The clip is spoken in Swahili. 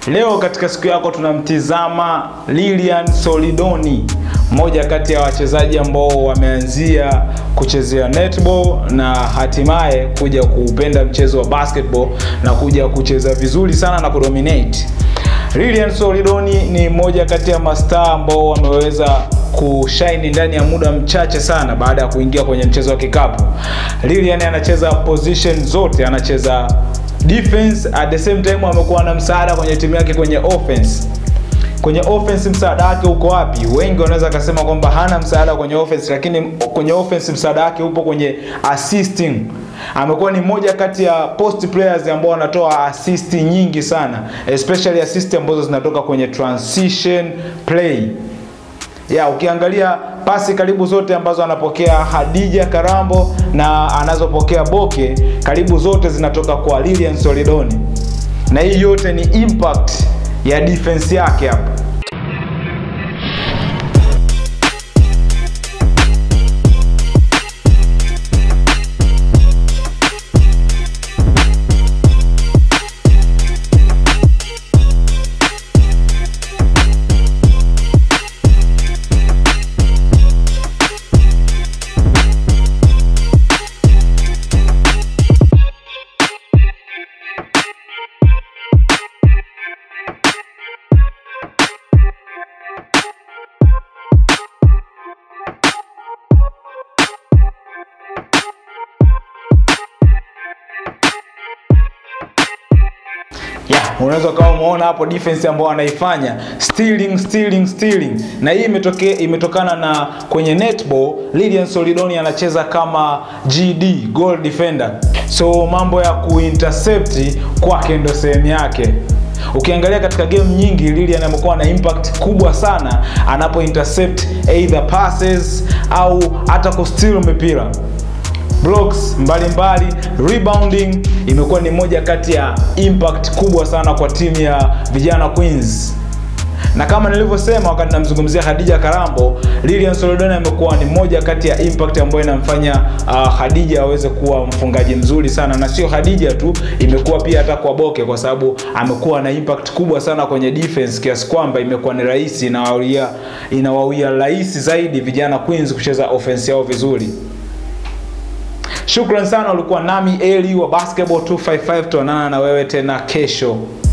Leo katika siku yako tunamtizama Lilian Solidoni, mmoja kati ya wachezaji ambao wameanzia kuchezea netball na hatimaye kuja kuupenda mchezo wa basketball na kuja kucheza vizuri sana na kudominate. Lilian Solidoni ni mmoja kati ya mastaa ambao wameweza kushine ndani ya muda mchache sana baada ya kuingia kwenye mchezo wa kikapu. Lilian anacheza position zote, anacheza defense at the same time amekuwa na msaada kwenye timu yake kwenye offense. Kwenye offense msaada wake uko wapi? Wengi wanaweza kusema kwamba hana msaada kwenye offense, lakini kwenye offense msaada wake upo kwenye assisting. Amekuwa ni mmoja kati ya post players ambao wanatoa assist nyingi sana, especially assist ambazo zinatoka kwenye transition play ya ukiangalia pasi karibu zote ambazo anapokea Hadija Karambo na anazopokea Boke karibu zote zinatoka kwa Lilian Solidoni, na hii yote ni impact ya defense yake hapa. Yeah, unaweza ukawa umeona hapo defense ambayo anaifanya stealing stealing stealing, na hii imetoke, imetokana na kwenye netball Lilian Solidoni anacheza kama GD goal defender, so mambo ya kuintercept kwake ndo sehemu yake. Ukiangalia katika game nyingi Lilian amekuwa na impact kubwa sana anapo intercept either passes au hata kusteal mipira blocks mbalimbali mbali, rebounding imekuwa ni moja kati ya impact kubwa sana kwa timu ya vijana Queens. Na kama nilivyosema wakati namzungumzia Khadija Karambo, Lilian Solidoni amekuwa ni moja kati ya impact ambayo inamfanya uh, Khadija aweze kuwa mfungaji mzuri sana, na sio Khadija tu, imekuwa pia hata kwa Boke, kwa sababu amekuwa na impact kubwa sana kwenye defense kiasi kwamba imekuwa ni rahisi, inawawia inawawia rahisi zaidi vijana Queens kucheza offense yao vizuri. Shukran sana, ulikuwa nami Eli wa Basketball 255. Tuonana na wewe tena kesho.